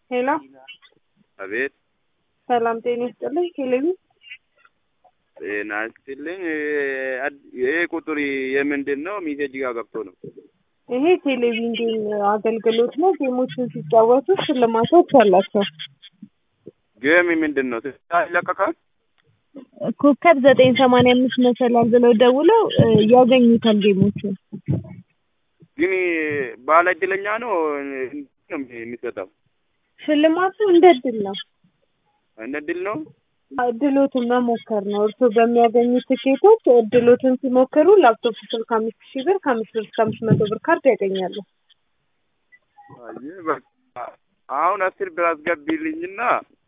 ሄሎ አቤት ሰላም ጤና ይስጥልኝ። ቴሌቪ ጤና ይስጥልኝ። ይሄ ቁጥር የምንድን ነው? ሚሴጅ ጋር ገብቶ ነው። ይሄ ቴሌቪዥን አገልግሎት ነው። ጌሞችን ሲጫወቱ ሽልማቶች አላቸው። ጌም ምንድን ነው? ይለቀቃል? ኮከብ ዘጠኝ ሰማንያ አምስት መሰላል ብለው ደውለው እ ያገኙታል ጌሞችን። ግን ባለ እድለኛ ነው ነው የሚሰጠው? ሽልማቱ እንደ እድል ነው። እንደ እድል ነው። እድሎትን መሞከር ነው። እርስዎ በሚያገኙት ትኬቶች እድሎትን ሲሞክሩ ላፕቶፕ ስልክ አምስት ሺህ ብር ከአምስት ብር እስከ አምስት መቶ ብር ካርድ ያገኛሉ። አይ በቃ አሁን አስር ብር አስገቢልኝና